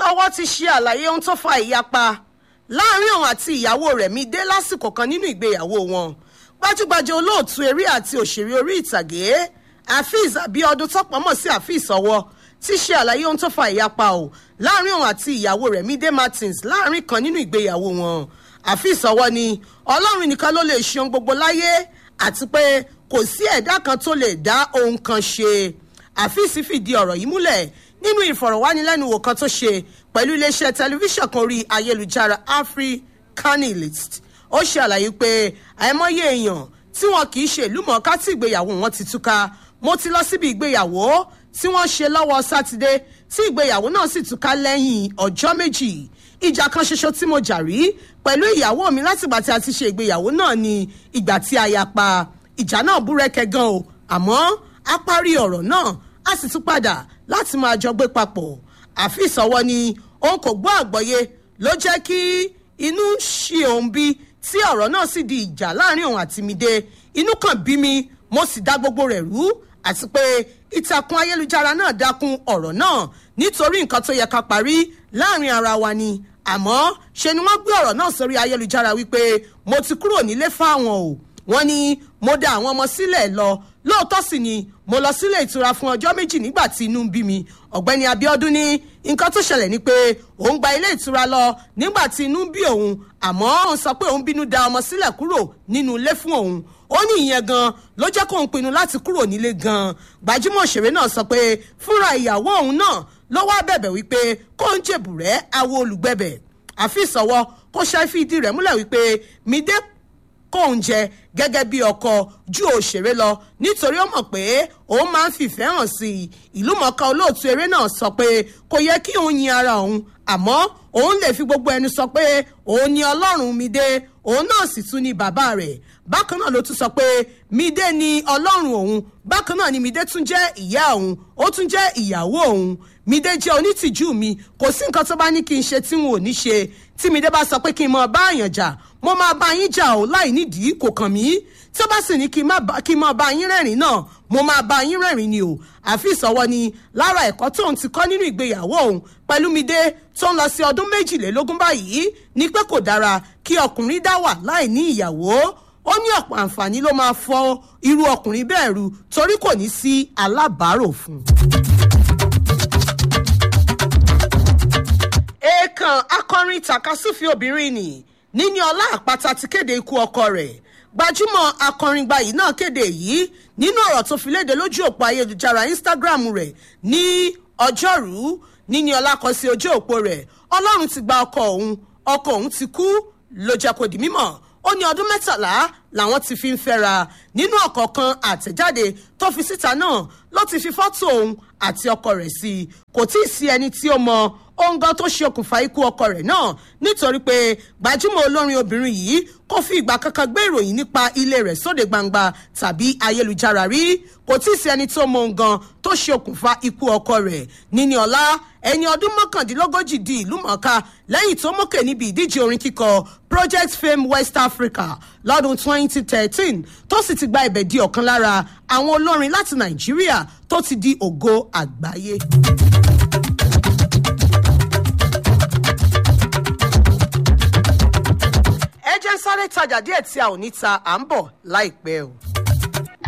ọwọ́ ti ṣe àlàyé ohun tó fa ìyapa láàrin òun àti ìyàwó rẹ̀ mi dé lásìkò kan nínú ìgbéyàwó wọn gbajúgbajà olóòtú eré àti òṣèré orí ìtàgé afeez abiodun tọpọmọ sí afeez ọwọ́ ti ṣe àlàyé ohun tó fa ìyapa o láàrin òun àti ìyàwó rẹ̀ Mide Martins láàrin kan nínú ìgbéyàwó wọn àfíìs ọwọ́ ni ọlọ́run nìkan ló lè ṣe ohun gbogbo láyé àti pé kò sí ẹ̀dá kan tó lè dá ohun kan ṣe àfíìs fìdí ọ̀rọ̀ yìí múlẹ̀ nínú ìfọ̀rọ̀wánilẹ́nuwò kan tó ṣe pẹ̀lú iléeṣẹ́ tẹlifíṣàn kan orí ayélujára africanilist ó ṣe àlàyé pé àìmọye èèyàn tí wọn kì í ṣe ìlú mọ̀ọ́ká tí ìgbéyàwó wọn ti túká mo ti lọ síbi ìgbéyàwó tí wọ́n ṣe lọ́wọ́ sátidé tí ìgbéyàwó náà sì túká lẹ́yìn ọjọ́ méjì ìjà kan ṣoṣo tí mo jà rí pẹ̀lú ìyàwó mi látìgbà tí a ti ṣe ìgbéyàwó náà ni ìgbà tí a yà pa ìjà náà búrẹ́kẹ́ gan o àmọ́ a parí ọ̀rọ̀ náà a sì tún padà láti máa jọ gbé papọ̀ àfi ìsọwọ́ ni òun kò gbọ́ àgbọ́yé ló jẹ́ kí inú ṣe òun bí tí ọ̀rọ̀ náà sì di ìjà láàrin òun àti Mide inú kan bí mi mo sì dá gbogbo rẹ̀ rú àti pé ìtàkùn ayélujára náà dákun ọ̀rọ̀ náà nítorí nǹkan tó yẹ ká parí láàrin ara wa ni àmọ́ ṣe ni wọ́n gbé ọ̀rọ̀ náà sórí ayélujára wípé mo ti kúrò nílé fáwọn o wọ́n ní mo da àwọn ọmọ sílẹ̀ lọ lóòótọ́ sì ni mo lọ sílé ìtura fún ọjọ́ méjì nígbà tí inú ń bí mi ọ̀gbẹ́ni Abíọ́dún ní nǹkan tó ṣẹlẹ̀ ni pé òun gba ilé ìtura lọ nígbà tí inú ń bí òun àmọ́ òun sọ pé òun bínú da ọmọ sílẹ̀ kúrò nínú ilé fún òun ó ní ìyẹn gan ló jẹ́ kóun pinnu láti kúrò nílé gan gbajúmọ̀ òṣèré náà sọ pé fúnra ìyàwó òun náà ló wá bẹ̀bẹ̀ wípé kóun jèbù rẹ̀ awo olùgbẹ̀bẹ̀ àfi ìsọwọ́ kó ṣe fìdí rẹ̀ múlẹ̀ wípé Mide kóun jẹ gẹ́gẹ́ bí ọkọ ju òṣèré lọ nítorí ó mọ̀ pé òun máa ń fìfẹ́ hàn sí i ìlúmọ̀ọ́ká olóòtú eré náà sọ pé kò yẹ kí òun yin ara òun àmọ́ òun lè fi gbogbo ẹnu sọ pé òun ni ọlọ́run Mide òun náà sì tún ni bàbá rẹ̀ bákan náà ló tún sọ pé Mide ni ọlọ́run òun bákan náà ni Mide tún jẹ́ ìyá òun ó tún jẹ́ ìyàwó òun Mide jẹ́ onítìjú mi kò sí nǹkan tó bá ní kí n ṣe tí n ò ní ṣe tí Mide bá sọ pé kí n mọ bá àyàn jà mo máa bá yín jà ó láì nídìí kò kàn mí tí ó bá sì ní kí n máa bá yín rẹ́rìn náà mo máa bá yín rẹ́rìn ni o àfi ìsọwọ́ ni lára ẹ̀kọ́ tóun ti kọ́ nínú ìgbéyàwó òun pẹ̀lú Mide tó ń lọ sí ọdún méjìlélógún báyìí ni pé kò dára kí ọkùnrin dá wà láì ní ìyàwó ó ní ọ̀pọ̀ àǹfààní ló máa fọ́ irú ọkùnrin bẹ́ẹ̀ ru torí kò ní sí alábàárò fún un. èèkàn akọrin takasúfì obìnrin nì níní ọlá àpáta ti kéde ikú ọkọ rẹ̀ gbajúmọ̀ akọrin gbayì náà kéde yìí nínú ọ̀rọ̀ tó fi léde lójú òpó ayélujára Instagram rẹ̀ ní ọjọ́rú níní ọlá kọ sí ojú òpó rẹ̀ ọlọ́run ti gba ọkọ òun ọkọ òun ti kú ló jẹ́ kó di mímọ̀ ó ní ọdún mẹ́tàlá làwọn ti fi ń fẹ́ra nínú ọ̀kọ̀ọ̀kan àtẹ̀jáde tó fi síta náà ló ti fi fọ́tò òun àti ọkọ rẹ̀ sí i kò tí ì sí ẹni tí ó mọ ohun gan tó ṣe okùnfà ikú ọkọ rẹ̀ náà nítorí pé gbajúmọ̀ olórin obìnrin yìí kò fi ìgbà kankan gbé ìròyìn nípa ilé rẹ̀ sóde gbangba tàbí ayélujára rí kò tí ì sí ẹni tó mọ ohun gan tó ṣe okùnfà ikú ọkọ rẹ̀ níní ọlá ẹni ọdún mọ́kàndínlógójì di ìlú mọ̀ọ́ká lẹ́yìn tó mókè níbi ìdíje orin kíkọ project fame west africa lọ́dún 2013 tó sì ti gba ibẹ̀ di ọ̀kan lára àwọn olórin láti nàìjíríà tó ti di ògo àgbáyé. ẹ jẹ́ sáré tajà díẹ̀ tí a ò ní ta à ń bọ̀ láìpẹ́ o.